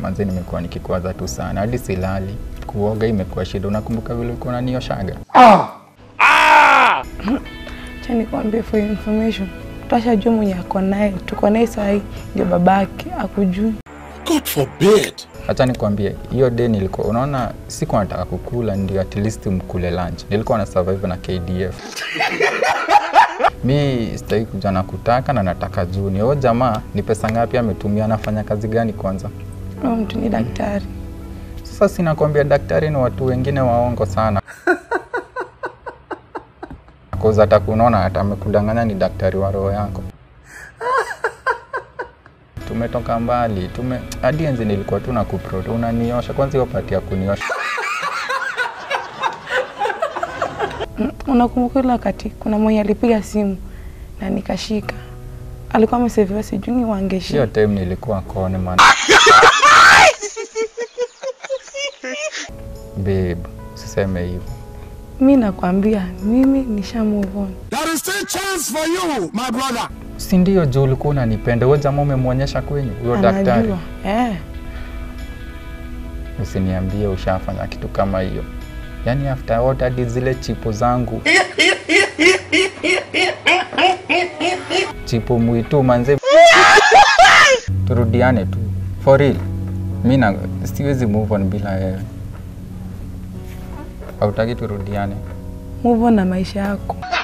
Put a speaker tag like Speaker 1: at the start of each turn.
Speaker 1: manze nimekuwa nikikwaza tu sana hadi silali kuoga imekuwa shida unakumbuka vile ulikuwa unanioshaga
Speaker 2: Acha nikwambie for your information, twashajua mwenye ako naye, tuko naye sahii ndio babake akujui.
Speaker 3: God forbid.
Speaker 1: Acha nikwambie, hiyo day nilikuwa unaona, sikuwa nataka kukula, ndio at least mkule lunch. Nilikuwa na survive na KDF. mi sitaki kuja na kutaka na nataka juni. Huyo jamaa ni pesa ngapi ametumia, anafanya kazi gani kwanza?
Speaker 2: Huyo mtu ni daktari.
Speaker 1: Sasa sinakwambia daktari ni watu wengine waongo sana. Koza hata kunaona hata amekudanganya ni daktari wa roho yako. Tumetoka mbali, tume hadi enzi nilikuwa tu na kupro, unaniosha kwanza, hiyo pati ya kuniosha
Speaker 2: Mm, Unakumbuka ile wakati kuna mwenye alipiga simu na nikashika, alikuwa ameseviwa sijui ni wangeshi
Speaker 1: hiyo time nilikuwa kone man. Babe, usiseme hivyo.
Speaker 2: mi nakwambia mimi nisha move on.
Speaker 3: There is still chance for you, my brother.
Speaker 1: Si ndio juu ulikuwa unanipenda, huyo jamaa umemwonyesha kwenyu huyo daktari?
Speaker 2: Anajua eh,
Speaker 1: Usiniambie ushafanya kitu kama hiyo. Yaani after what hadi zile chipo zangu chipo mwitu manze, turudiane tu for real. Mi na siwezi move on bila wewe. Hautaki turudiane?
Speaker 2: move on na maisha yako.